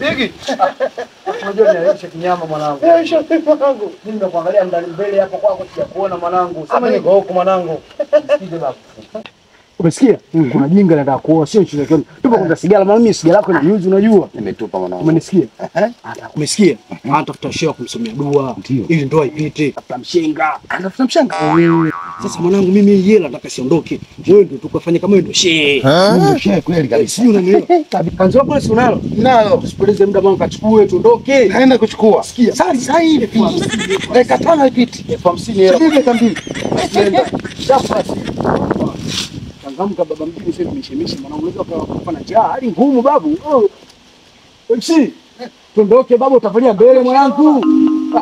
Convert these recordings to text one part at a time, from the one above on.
Digi. Unajua niaisha kinyama mwanangu. Aisha mwanangu. Mimi nimekuangalia ndani mbele hapo kwako sijakuona mwanangu. Sema Hapa niko huko mwanangu. Sikije babu. Umesikia? Kuna jinga nataka kuoa sio nchi zake. Tupo kwanza sigara maana mimi sigara yako ni yuzi unajua. Nimetupa mwanangu. Umenisikia? Umesikia? Anatafuta shehe kumsomea dua ili ndoa ipite. Tafuta mshenga. Anafuta mshanga. Sasa mwanangu mimi hii hela nataka siondoke. Wewe ndio tukafanye kama wewe ndio shehe. Ndio shehe kweli kabisa. Sijui unanielewa. Kanzo wako si unalo? Nalo. Tusipoteze muda mwanangu kachukue tuondoke. Kaenda kuchukua. Sikia. Sasa sasa hivi. Dakika tano ipiti. Elfu hamsini hela. Subiri dakika mbili. Nenda. Shafu basi. Changamka baba mjini sasa nimeshemisha mwanangu unaweza kufa na njaa hali ngumu babu. Oh. MC. Tuondoke babu utafanyia mbele mwanangu. Ah.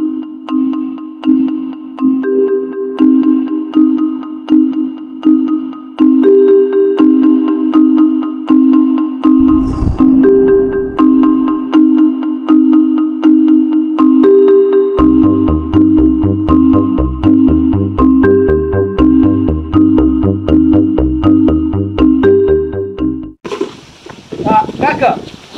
Kaka.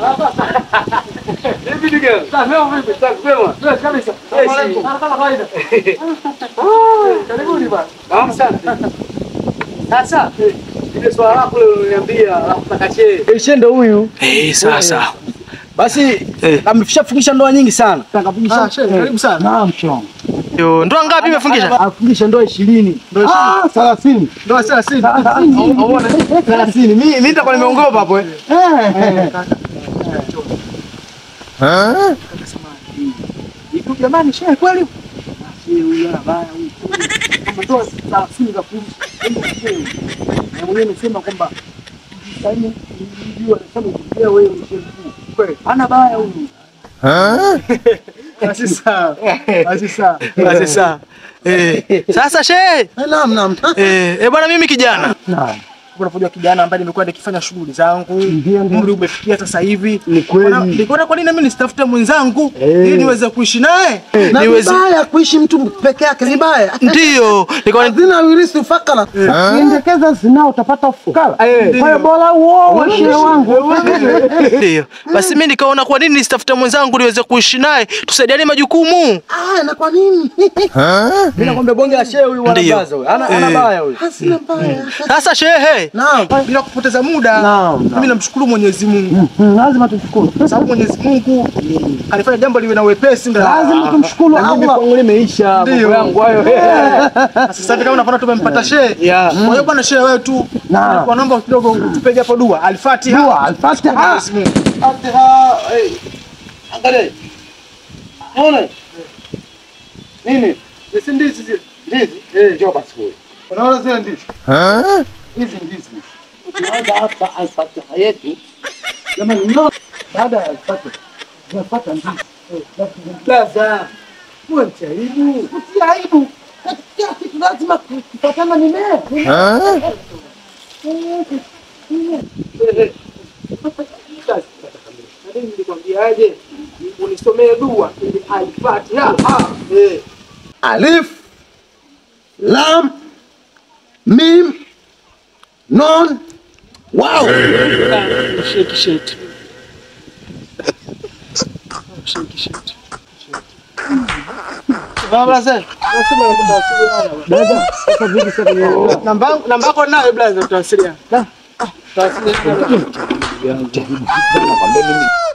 Vipi ndugu? Sawa vipi? Sawa kwema. Sawa kabisa. Asalamu Kama kawaida. Karibuni bwana. Naam sana. Sasa ile swala lako leo uliniambia nataka shehe. Eh, shehe ndo huyu. Eh, sasa. Basi Eh. ameshafungisha ndoa nyingi sana. Akafungisha. Ah, shehe, karibu sana. Naam, shong. Yo, ndoa ngapi imefungisha? Afungisha ndoa 20. Ah, 30. Ndoa 30. 30. Mimi mimi nitakuwa nimeongopa hapo eh. Hivi jamani shehe kweli? Shehe huyu ana baya huyu. Kama ndoa 30 za kuishi. Na mwenyewe amesema kwamba saini nijua nasema ndio wewe ni shehe mkuu. Kweli. Ana baya huyu. Basi sawa. Basi sawa. Basi sawa. Eh, sasa shehe. Naam, naam. Eh, eh bwana mimi kijana. Naam. Unapojua kijana ambaye nimekuwa nikifanya shughuli zangu. Ndio, ndio. Umri umefikia sasa hivi. Ni kweli. Nikaona- Nikaona kwa nini mimi nisitafute mwenzangu Eh. ili niweze kuishi naye. Na Niweze vibaya kuishi mtu peke yake ni baya. Ndio. Nikaona Zina wirisi ufakara. Ukiendekeza zinao utapata ufukara. Kwa hiyo bora uoe shehe wangu. ndio. Basi mimi nikaona kwa nini nisitafute mwenzangu niweze kuishi naye tusaidiane majukumu. Ah, na kwa nini? Mimi nakwambia bonge la shehe huyu Ndio. wanabaza huyu. Ana ana Eh. baya huyu. Hasina mbaya. Sasa shehe. Naam. Bila kupoteza muda. Naam, naam. Mimi namshukuru Mwenyezi Mungu. Lazima tumshukuru. Kwa sababu Mwenyezi Mungu alifanya jambo liwe na wepesi ndio. Lazima tumshukuru Na mimi Allah. Kwangu limeisha mambo Ndio. yangu hayo. Sasa hivi kama unaona tumempata shehe. Yeah. Kwa hiyo bwana shehe wewe tu Naam. kwa naomba kidogo tupige hapo dua. Al-Fatiha. Dua, Al-Fatiha. Mwenyezi Mungu. Fatiha. eh. Angalia. Ona. Nini? Sisi ndizi zile. Ndizi. Eh, njoo basi wewe. Unaona zile ndizi? Hizi ndizi. Tunaanza hapa al-Fatiha yetu. Jamani, no. Baada ya al-Fatiha tunapata ndizi. Blaza. Wewe mchaibu. Si aibu. Katika kitu lazima kufuatana mimea. Mimi nilikwambiaje? Unisomee dua ili Al-Fatiha. Eh. Alif, Lam, Mim, Nun, Wow. Shake shake. Shake shake. Blaza. Blaza, sasa vipi sasa kwenye Namba namba yako nayo blaza tutawasiliana. Nakwambia mimi